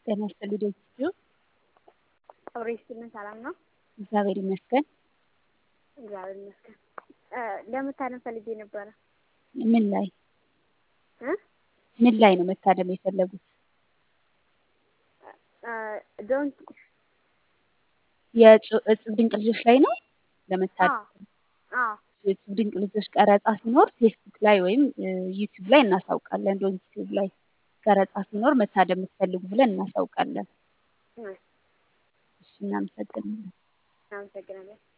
ጤና ይስጥልኝ ደጅ አብሮ ይስጥልን። ሰላም ነው? እግዚአብሔር ይመስገን። እግዚአብሔር ይመስገን። ለመታደም ፈልጌ ነበረ። ምን ላይ እ ምን ላይ ነው መታደም የፈለጉት? ዶንት የእጽብ ድንቅ ልጆች ላይ ነው ለመታደም? አዎ የእጽብ ድንቅ ልጆች ቀረጻ ሲኖር ፌስቡክ ላይ ወይም ዩቲዩብ ላይ እናሳውቃለን። ዶንት ዩቲዩብ ላይ ቀረጻ ሲኖር መታደም የምትፈልጉ ብለን እናሳውቃለን። እሺ፣ እናመሰግናለን። አመሰግናለሁ።